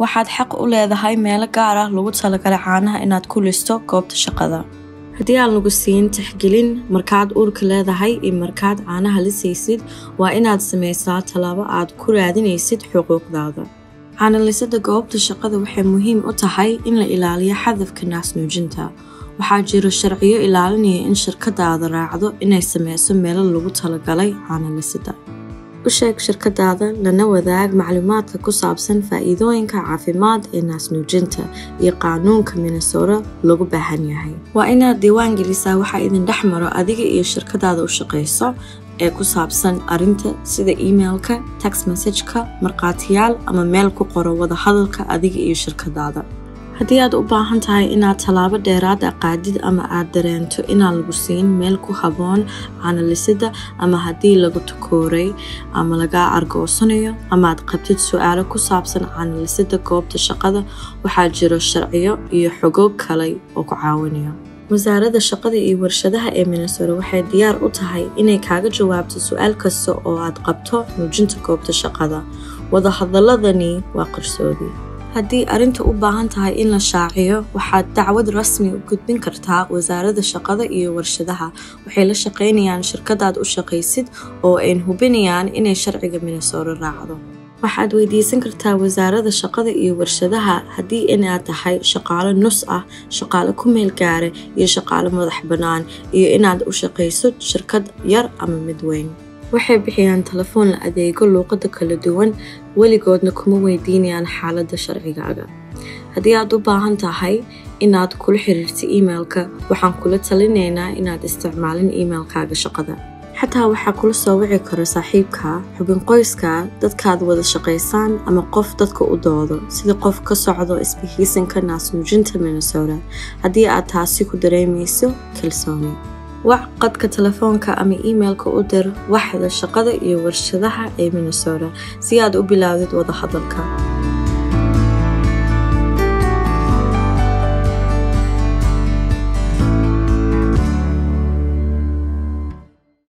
waxaad xaq u leedahay meelo gaar ah lagu talagalay caanaha inaad ku listo goobta shaqada haddii aan lagu siin tixgelin markaad uurka leedahay iyo markaad caanaha lisaysid waa inaad samaysaa tallaabo aad ku raadinaysid xuquuqdaada caanalisada goobta shaqada waxay muhiim u tahay in la ilaaliyo xadafka naasnuujinta waxaa jiro sharciyo ilaalinaya in shirkadaada raacdo inay sameyso meelo lagu talagalay caanalisada u sheeg shirkadaada lana wadaag macluumaadka ku saabsan faa'iidooyinka caafimaad ee naasnuujinta iyo qaanuunka minnesota lagu baahan yahay waa inaad diiwaan gelisaa waxaa idin dhex maro adiga iyo shirkadaada u shaqayso ee ku saabsan arrinta sida emailka text messageka markhaatiyaal ama meel ku qoro wada hadalka adiga iyo shirkadaada haddii aad u baahan tahay inaad tallaabo dheeraad a qaadid ama aad dareento inaan lagu siin meel ku haboon caanalisada ama haddii lagu takooray ama lagaa argoosanayo ama aad qabtid su-aalo ku saabsan caanalisada goobta shaqada waxaa jiro sharciyo iyo xogoog kale oo ku caawinayo wasaaradda shaqada iyo warshadaha ee minnesota waxay diyaar u tahay inay kaaga jawaabto su-aal kasta oo aad qabto muujinta goobta shaqada wadahadaladani waa qarsoodi haddii arrinta u baahan tahay in la shaaciyo waxaad dacwad rasmi u gudbin kartaa wasaaradda shaqada iyo warshadaha waxay la shaqaynayaan shirkadaad u shaqaysid oo ayn hubinayaan inay sharciga minnesota raacdo waxaad weydiisan kartaa wasaaradda shaqada iyo warshadaha haddii inaad tahay shaqaalo nus ah shaqaalo ku meel gaara iyo shaqaalo madax bannaan iyo inaad u shaqayso shirkad yar ama mid weyn waxay bixiyaan telefoon la adeego luuqada kala duwan weligoodna kuma weydiinayaan xaaladda sharcigaaga haddii aad u baahan tahay inaad kula xiriirta emailka waxaan kula talinaynaa inaad isticmaalin emailkaaga shaqada xataa waxaa kula soo wici karo saaxiibka xubin qoyska dadkaad wada shaqaysaan ama qof dadka u doodo sida qof ka socdo isbihiisanka naasnuujinta minnesota haddii aad taasi ku dareemayso kalsooni wac qadka telefoonka ama imailka u dir waxda shaqada iyo warshadaha ee minnesota si aad u bilaawdid wada hadalka